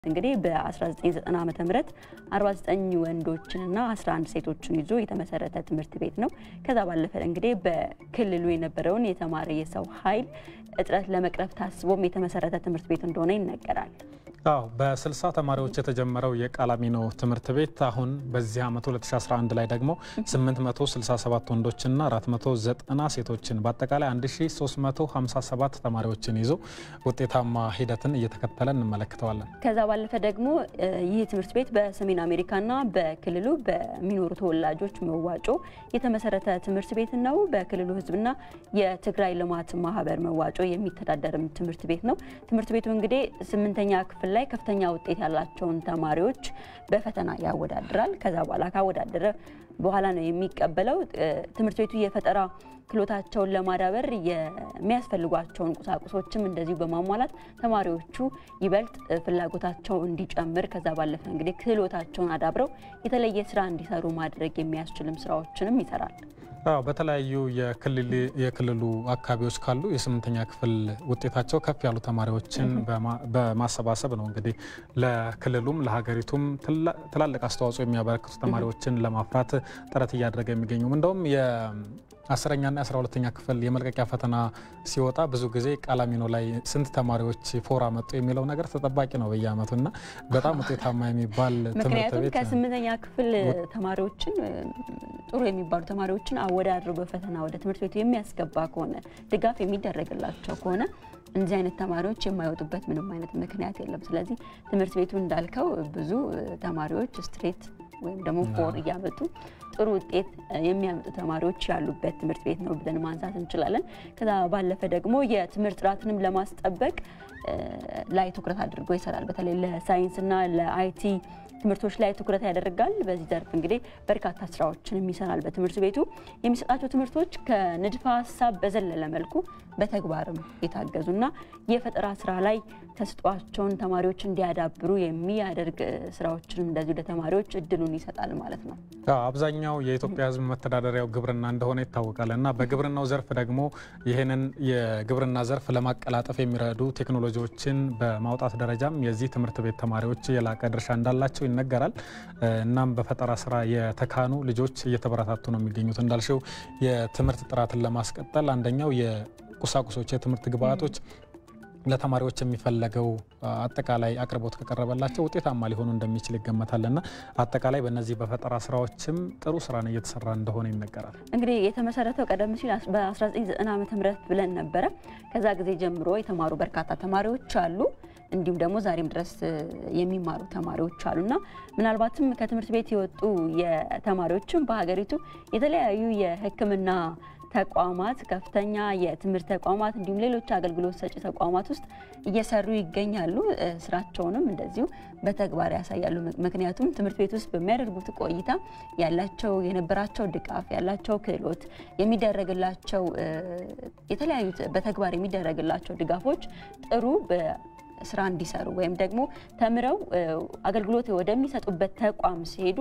እንግዲህ በ1990 ዓ ም 49 ወንዶችንና 11 ሴቶችን ይዞ የተመሰረተ ትምህርት ቤት ነው። ከዛ ባለፈ እንግዲህ በክልሉ የነበረውን የተማሪ የሰው ኃይል እጥረት ለመቅረፍ ታስቦም የተመሰረተ ትምህርት ቤት እንደሆነ ይነገራል። አዎ በ60 ተማሪዎች የተጀመረው የቃላሚኖ ትምህርት ቤት አሁን በዚህ ዓመት 2011 ላይ ደግሞ 867 ወንዶችና 490 ሴቶችን በአጠቃላይ 1357 ተማሪዎችን ይዞ ውጤታማ ሂደትን እየተከተለ እንመለከተዋለን። ከዛ ባለፈ ደግሞ ይህ ትምህርት ቤት በሰሜን አሜሪካና በክልሉ በሚኖሩ ተወላጆች መዋጮ የተመሰረተ ትምህርት ቤት ነው። በክልሉ ሕዝብና የትግራይ ልማት ማህበር መዋጮ የሚተዳደርም ትምህርት ቤት ነው። ትምህርት ቤቱ እንግዲህ ስምንተኛ ክፍል ላይ ከፍተኛ ውጤት ያላቸውን ተማሪዎች በፈተና ያወዳድራል። ከዛ በኋላ ካወዳደረ በኋላ ነው የሚቀበለው። ትምህርት ቤቱ የፈጠራ ክህሎታቸውን ለማዳበር የሚያስፈልጓቸውን ቁሳቁሶችም እንደዚሁ በማሟላት ተማሪዎቹ ይበልጥ ፍላጎታቸው እንዲጨምር ከዛ ባለፈ እንግዲህ ክህሎታቸውን አዳብረው የተለየ ስራ እንዲሰሩ ማድረግ የሚያስችልም ስራዎችንም ይሰራል። አዎ በተለያዩ የክልሉ አካባቢዎች ካሉ የስምንተኛ ክፍል ውጤታቸው ከፍ ያሉ ተማሪዎችን በማሰባሰብ ነው እንግዲህ ለክልሉም ለሀገሪቱም ትላልቅ አስተዋጽኦ የሚያበረክቱ ተማሪዎችን ለማፍራት ጥረት እያደረገ የሚገኙም እንደውም አስረኛና የአስራ ሁለተኛ ክፍል የመልቀቂያ ፈተና ሲወጣ ብዙ ጊዜ ቃላሚኖ ላይ ስንት ተማሪዎች ፎራ መጡ የሚለው ነገር ተጠባቂ ነው በየዓመቱ እና በጣም ውጤታማ የሚባል ትምህርት ምክንያቱም ቤት ከስምንተኛ ክፍል ተማሪዎችን ጥሩ የሚባሉ ተማሪዎችን አወዳድሮ በፈተና ወደ ትምህርት ቤቱ የሚያስገባ ከሆነ ድጋፍ የሚደረግላቸው ከሆነ እንደዚህ አይነት ተማሪዎች የማይወጡበት ምንም አይነት ምክንያት የለም። ስለዚህ ትምህርት ቤቱ እንዳልከው ብዙ ተማሪዎች ስትሬት ወይም ደግሞ ፎር እያመጡ ጥሩ ውጤት የሚያመጡ ተማሪዎች ያሉበት ትምህርት ቤት ነው ብለን ማንሳት እንችላለን። ከዛ ባለፈ ደግሞ የትምህርት ጥራትንም ለማስጠበቅ ላይ ትኩረት አድርጎ ይሰራል። በተለይ ለሳይንስና ለአይቲ ትምህርቶች ላይ ትኩረት ያደርጋል። በዚህ ዘርፍ እንግዲህ በርካታ ስራዎችንም ይሰራል። በትምህርት ቤቱ የሚሰጣቸው ትምህርቶች ከንድፈ ሀሳብ በዘለለ መልኩ በተግባርም የታገዙና የፈጠራ ስራ ላይ ተሰጧቸውን ተማሪዎች እንዲያዳብሩ የሚያደርግ ስራዎችንም እንደዚሁ ለተማሪዎች እድሉን ይሰጣል ማለት ነው። አብዛኛው የኢትዮጵያ ሕዝብ መተዳደሪያው ግብርና እንደሆነ ይታወቃል እና በግብርናው ዘርፍ ደግሞ ይህንን የግብርና ዘርፍ ለማቀላጠፍ የሚረዱ ቴክኖሎጂዎችን በማውጣት ደረጃም የዚህ ትምህርት ቤት ተማሪዎች የላቀ ድርሻ እንዳላቸው ይነገራል። እናም በፈጠራ ስራ የተካኑ ልጆች እየተበረታቱ ነው የሚገኙት። እንዳልሽው የትምህርት ጥራትን ለማስቀጠል አንደኛው የቁሳቁሶች የትምህርት ግብአቶች ለተማሪዎች የሚፈለገው አጠቃላይ አቅርቦት ከቀረበላቸው ውጤታማ ሊሆኑ እንደሚችል ይገመታል እና አጠቃላይ በእነዚህ በፈጠራ ስራዎችም ጥሩ ስራን እየተሰራ እንደሆነ ይነገራል። እንግዲህ የተመሰረተው ቀደም ሲል በ1990 ዓ ም ብለን ነበረ። ከዛ ጊዜ ጀምሮ የተማሩ በርካታ ተማሪዎች አሉ። እንዲሁም ደግሞ ዛሬም ድረስ የሚማሩ ተማሪዎች አሉና ምናልባትም ከትምህርት ቤት የወጡ የተማሪዎችም በሀገሪቱ የተለያዩ የሕክምና ተቋማት ከፍተኛ የትምህርት ተቋማት እንዲሁም ሌሎች አገልግሎት ሰጪ ተቋማት ውስጥ እየሰሩ ይገኛሉ። ስራቸውንም እንደዚሁ በተግባር ያሳያሉ። ምክንያቱም ትምህርት ቤት ውስጥ በሚያደርጉት ቆይታ ያላቸው የነበራቸው ድጋፍ ያላቸው ክህሎት የሚደረግላቸው የተለያዩ በተግባር የሚደረግላቸው ድጋፎች ጥሩ ስራ እንዲሰሩ ወይም ደግሞ ተምረው አገልግሎት ወደሚሰጡበት ተቋም ሲሄዱ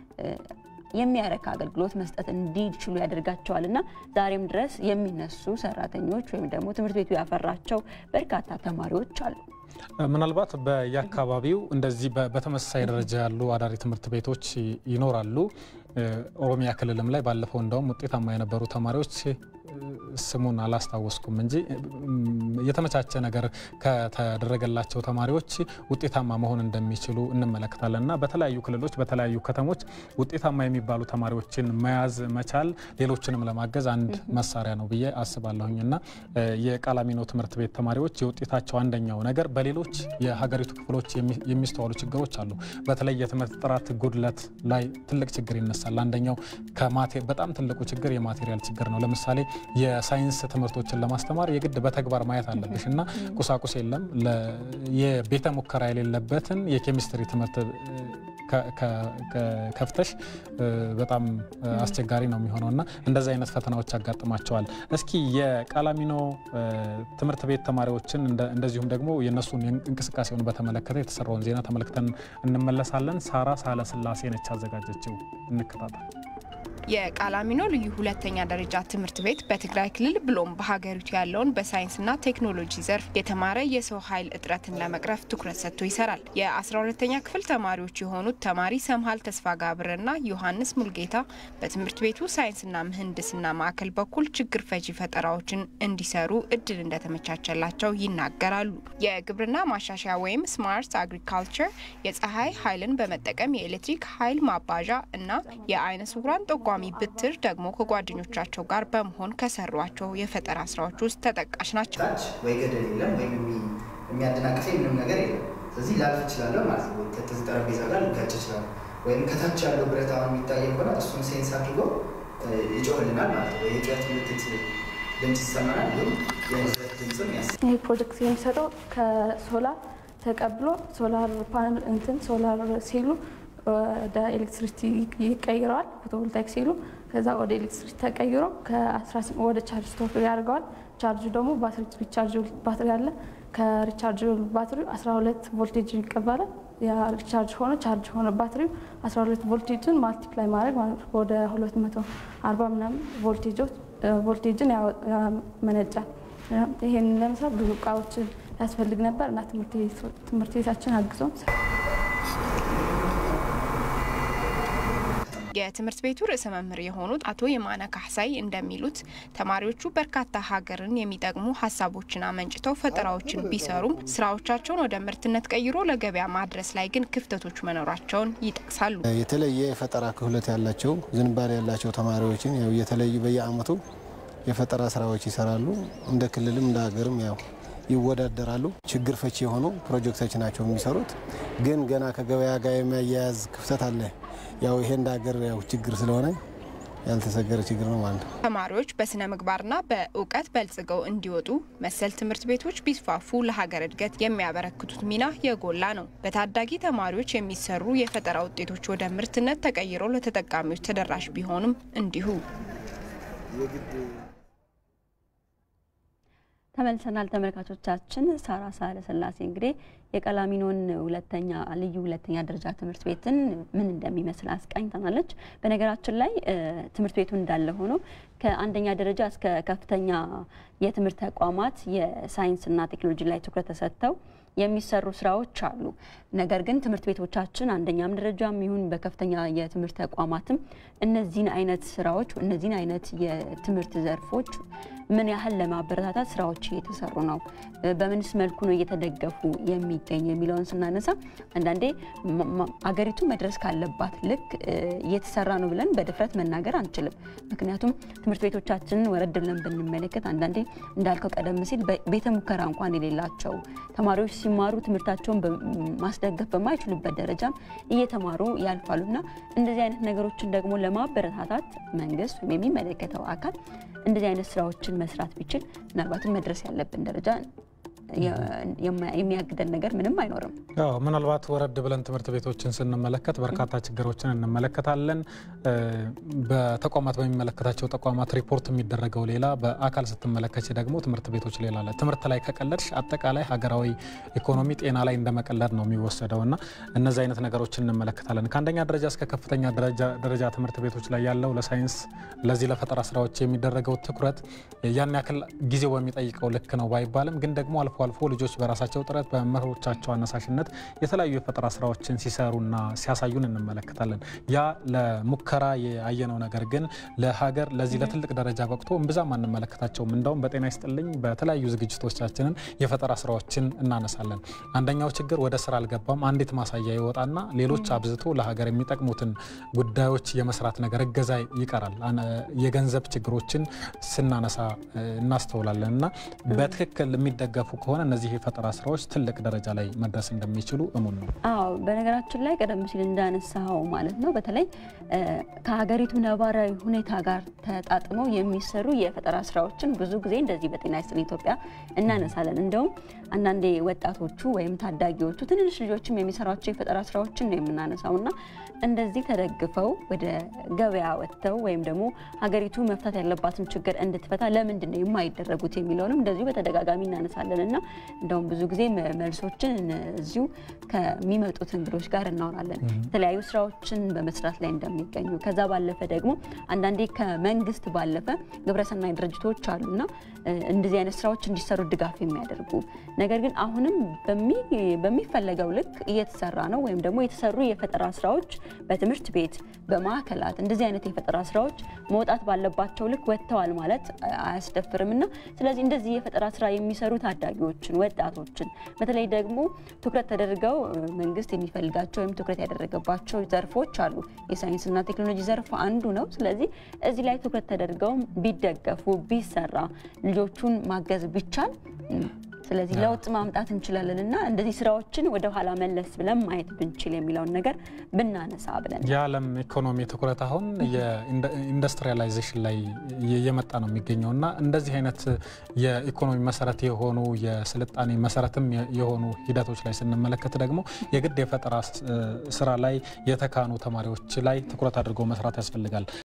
የሚያረካ አገልግሎት መስጠት እንዲችሉ ያደርጋቸዋል እና ዛሬም ድረስ የሚነሱ ሰራተኞች ወይም ደግሞ ትምህርት ቤቱ ያፈራቸው በርካታ ተማሪዎች አሉ። ምናልባት በየአካባቢው እንደዚህ በተመሳሳይ ደረጃ ያሉ አዳሪ ትምህርት ቤቶች ይኖራሉ። ኦሮሚያ ክልልም ላይ ባለፈው እንደውም ውጤታማ የነበሩ ተማሪዎች ስሙን አላስታወስኩም እንጂ የተመቻቸ ነገር ከተደረገላቸው ተማሪዎች ውጤታማ መሆን እንደሚችሉ እንመለከታለን እና በተለያዩ ክልሎች በተለያዩ ከተሞች ውጤታማ የሚባሉ ተማሪዎችን መያዝ መቻል ሌሎችንም ለማገዝ አንድ መሳሪያ ነው ብዬ አስባለሁኝ እና የቃላሚኖ ትምህርት ቤት ተማሪዎች የውጤታቸው አንደኛው ነገር በሌሎች የሀገሪቱ ክፍሎች የሚስተዋሉ ችግሮች አሉ። በተለይ የትምህርት ጥራት ጉድለት ላይ ትልቅ ችግር ይነሳል። አንደኛው በጣም ትልቁ ችግር የማቴሪያል ችግር ነው። ለምሳሌ የሳይንስ ትምህርቶችን ለማስተማር የግድ በተግባር ማየት አለብሽ እና ቁሳቁስ የለም። የቤተ ሙከራ የሌለበትን የኬሚስትሪ ትምህርት ከፍተሽ በጣም አስቸጋሪ ነው የሚሆነው እና እንደዚህ አይነት ፈተናዎች ያጋጥማቸዋል። እስኪ የቃላሚኖ ትምህርት ቤት ተማሪዎችን እንደዚሁም ደግሞ የእነሱን እንቅስቃሴውን በተመለከተ የተሰራውን ዜና ተመልክተን እንመለሳለን። ሳራ ሳህለስላሴ ነች አዘጋጀችው። እንከታተል። የቃላሚኖ ልዩ ሁለተኛ ደረጃ ትምህርት ቤት በትግራይ ክልል ብሎም በሀገሪቱ ያለውን በሳይንስና ቴክኖሎጂ ዘርፍ የተማረ የሰው ኃይል እጥረትን ለመቅረፍ ትኩረት ሰጥቶ ይሰራል። የ12ተኛ ክፍል ተማሪዎች የሆኑት ተማሪ ሰምሃል ተስፋ ጋብርና ዮሐንስ ሙልጌታ በትምህርት ቤቱ ሳይንስና ምህንድስና ማዕከል በኩል ችግር ፈቺ ፈጠራዎችን እንዲሰሩ እድል እንደተመቻቸላቸው ይናገራሉ። የግብርና ማሻሻያ ወይም ስማርት አግሪካልቸር የፀሐይ ኃይልን በመጠቀም የኤሌክትሪክ ኃይል ማባዣ እና የአይነ ስውራን ጠቋሚ ብትር ደግሞ ከጓደኞቻቸው ጋር በመሆን ከሰሯቸው የፈጠራ ስራዎች ውስጥ ተጠቃሽ ናቸው። ታች ወይ ገደል የለም ወይም የሚያደናቅፈኝ ምንም ነገር የለም። ስለዚህ ላልፍ እችላለሁ ማለት ነው። ከዚህ ጠረጴዛ ጋር ልጋጭ እችላለሁ። ወይም ከታች ያለው ብረት አሁን የሚታየው ከሆነ እሱን ሴንስ አድርጎ ይጮህልናል ማለት ነው። የጩኸት ምልክት ድምፅ ይሰማናል። ይሁም የንዝረት ድምፅም ያስ ይህ ፕሮጀክት የሚሰጠው ከሶላር ተቀብሎ ሶላር ፓነል እንትን ሶላር ሴሉ ወደ ኤሌክትሪሲቲ ይቀይረዋል። ፎቶቮልታይክ ሴሉ ከዛ ወደ ኤሌክትሪሲቲ ተቀይሮ ወደ ቻርጅ ስቶፕ ያደርገዋል። ቻርጁ ደግሞ ባትሪ ሪቻርጅ ባትሪ አለ። ከሪቻርጅ ባትሪ 12 ቮልቴጅ ይቀበላል። ሪቻርጅ ሆነ ቻርጅ ሆነ ባትሪው 12 ቮልቴጅን ማልቲፕላይ ማድረግ ማለት ነው ወደ 240 ምናምን ቮልቴጅን ያመነጫል። ይሄን ለመስራት ብዙ እቃዎችን ያስፈልግ ነበር እና ትምህርት ቤታችን አግዞን የትምህርት ቤቱ ርዕሰ መምህር የሆኑት አቶ የማነ ካሕሳይ እንደሚሉት ተማሪዎቹ በርካታ ሀገርን የሚጠቅሙ ሀሳቦችን አመንጭተው ፈጠራዎችን ቢሰሩም ስራዎቻቸውን ወደ ምርትነት ቀይሮ ለገበያ ማድረስ ላይ ግን ክፍተቶች መኖራቸውን ይጠቅሳሉ። የተለየ የፈጠራ ክህሎት ያላቸው ዝንባሌ ያላቸው ተማሪዎችን ያው የተለዩ በየአመቱ የፈጠራ ስራዎች ይሰራሉ። እንደ ክልልም እንደ ሀገርም ያው ይወዳደራሉ። ችግር ፈቺ የሆኑ ፕሮጀክቶች ናቸው የሚሰሩት። ግን ገና ከገበያ ጋር የሚያያያዝ ክፍተት አለ። ያው ይሄ እንደ ሀገር ያው ችግር ስለሆነ ያልተሰገረ ችግር ነው ማለት ነው። ተማሪዎች በስነ ምግባርና በእውቀት በልጽገው እንዲወጡ መሰል ትምህርት ቤቶች ቢስፋፉ ለሀገር እድገት የሚያበረክቱት ሚና የጎላ ነው። በታዳጊ ተማሪዎች የሚሰሩ የፈጠራ ውጤቶች ወደ ምርትነት ተቀይረው ለተጠቃሚዎች ተደራሽ ቢሆኑም እንዲሁ ተመልሰናል ተመልካቾቻችን። ሳራ ሳህለ ስላሴ እንግዲህ የቀላሚኖን ሁለተኛ ልዩ ሁለተኛ ደረጃ ትምህርት ቤትን ምን እንደሚመስል አስቃኝተናለች። በነገራችን ላይ ትምህርት ቤቱ እንዳለ ሆኖ ከአንደኛ ደረጃ እስከ ከፍተኛ የትምህርት ተቋማት የሳይንስና ቴክኖሎጂ ላይ ትኩረት ተሰጥተው የሚሰሩ ስራዎች አሉ። ነገር ግን ትምህርት ቤቶቻችን አንደኛም ደረጃም ይሁን በከፍተኛ የትምህርት ተቋማትም እነዚህን አይነት ስራዎች እነዚህን አይነት የትምህርት ዘርፎች ምን ያህል ለማበረታታት ስራዎች እየተሰሩ ነው፣ በምንስ መልኩ ነው እየተደገፉ የሚገኙ የሚለውን ስናነሳ አንዳንዴ አገሪቱ መድረስ ካለባት ልክ እየተሰራ ነው ብለን በድፍረት መናገር አንችልም። ምክንያቱም ትምህርት ቤቶቻችንን ወረድ ብለን ብንመለከት አንዳንዴ እንዳልከው ቀደም ሲል ቤተ ሙከራ እንኳን የሌላቸው ተማሪዎች ሲማሩ ትምህርታቸውን ማስደገፍ በማይችሉበት ደረጃም እየተማሩ ያልፋሉና እንደዚህ አይነት ነገሮችን ደግሞ ለማበረታታት መንግስት ወይም የሚመለከተው አካል እንደዚህ አይነት ስራዎችን መስራት ቢችል ምናልባትም መድረስ ያለብን ደረጃ የሚያግደን ነገር ምንም አይኖርም። ያው ምናልባት ወረድ ብለን ትምህርት ቤቶችን ስንመለከት በርካታ ችግሮችን እንመለከታለን። በተቋማት በሚመለከታቸው ተቋማት ሪፖርት የሚደረገው ሌላ፣ በአካል ስትመለከች ደግሞ ትምህርት ቤቶች ሌላ አለ። ትምህርት ላይ ከቀለድሽ አጠቃላይ ሀገራዊ ኢኮኖሚ፣ ጤና ላይ እንደመቀለድ ነው የሚወሰደው እና እነዚህ አይነት ነገሮችን እንመለከታለን። ከአንደኛ ደረጃ እስከ ከፍተኛ ደረጃ ትምህርት ቤቶች ላይ ያለው ለሳይንስ ለዚህ ለፈጠራ ስራዎች የሚደረገው ትኩረት ያን ያክል ጊዜው በሚጠይቀው ልክ ነው ባይባልም ግን ደግሞ አልፎ አልፎ ልጆች በራሳቸው ጥረት በመምህሮቻቸው አነሳሽነት የተለያዩ የፈጠራ ስራዎችን ሲሰሩና ሲያሳዩን እንመለከታለን። ያ ለሙከራ ያየነው ነገር ግን ለሀገር ለዚህ ለትልቅ ደረጃ በቅቶ እምብዛም አንመለከታቸውም። እንደውም በጤና ይስጥልኝ በተለያዩ ዝግጅቶቻችንን የፈጠራ ስራዎችን እናነሳለን። አንደኛው ችግር ወደ ስራ አልገባም። አንዲት ማሳያ ይወጣና ሌሎች አብዝቶ ለሀገር የሚጠቅሙትን ጉዳዮች የመስራት ነገር እገዛ ይቀራል። የገንዘብ ችግሮችን ስናነሳ እናስተውላለን እና በትክክል የሚደገፉ ከሆነ እነዚህ የፈጠራ ስራዎች ትልቅ ደረጃ ላይ መድረስ እንደሚችሉ እሙን ነው። አዎ በነገራችን ላይ ቀደም ሲል እንዳነሳው ማለት ነው በተለይ ከሀገሪቱ ነባራዊ ሁኔታ ጋር ተጣጥመው የሚሰሩ የፈጠራ ስራዎችን ብዙ ጊዜ እንደዚህ በጤና ይስጥልኝ ኢትዮጵያ እናነሳለን። እንደውም አንዳንዴ ወጣቶቹ ወይም ታዳጊዎቹ ትንንሽ ልጆችም የሚሰሯቸው የፈጠራ ስራዎችን ነው የምናነሳው እና እንደዚህ ተደግፈው ወደ ገበያ ወጥተው ወይም ደግሞ ሀገሪቱ መፍታት ያለባትን ችግር እንድትፈታ ለምንድን ነው የማይደረጉት የሚለውንም እንደዚሁ በተደጋጋሚ እናነሳለን እና እና እንደውም ብዙ ጊዜ መልሶችን እዚሁ ከሚመጡት እንግዶች ጋር እናወራለን። የተለያዩ ስራዎችን በመስራት ላይ እንደሚገኙ ከዛ ባለፈ ደግሞ አንዳንዴ ከመንግስት ባለፈ ግብረሰናይ ድርጅቶች አሉና እንደዚህ አይነት ስራዎች እንዲሰሩ ድጋፍ የሚያደርጉ ነገር ግን አሁንም በሚፈለገው ልክ እየተሰራ ነው ወይም ደግሞ የተሰሩ የፈጠራ ስራዎች በትምህርት ቤት በማዕከላት እንደዚህ አይነት የፈጠራ ስራዎች መውጣት ባለባቸው ልክ ወጥተዋል ማለት አያስደፍርም እና ስለዚህ እንደዚህ የፈጠራ ስራ የሚሰሩ ታዳጊዎችን ወጣቶችን በተለይ ደግሞ ትኩረት ተደርገው መንግስት የሚፈልጋቸው ወይም ትኩረት ያደረገባቸው ዘርፎች አሉ። የሳይንስና ቴክኖሎጂ ዘርፍ አንዱ ነው። ስለዚህ እዚህ ላይ ትኩረት ተደርገው ቢደገፉ ቢሰራ ልጆቹን ማገዝ ቢቻል ስለዚህ ለውጥ ማምጣት እንችላለን እና እንደዚህ ስራዎችን ወደ ኋላ መለስ ብለን ማየት ብንችል የሚለውን ነገር ብናነሳ ብለን የዓለም ኢኮኖሚ ትኩረት አሁን የኢንዱስትሪያላይዜሽን ላይ እየመጣ ነው የሚገኘው እና እንደዚህ አይነት የኢኮኖሚ መሰረት የሆኑ የስልጣኔ መሰረትም የሆኑ ሂደቶች ላይ ስንመለከት ደግሞ የግድ የፈጠራ ስራ ላይ የተካኑ ተማሪዎች ላይ ትኩረት አድርጎ መስራት ያስፈልጋል።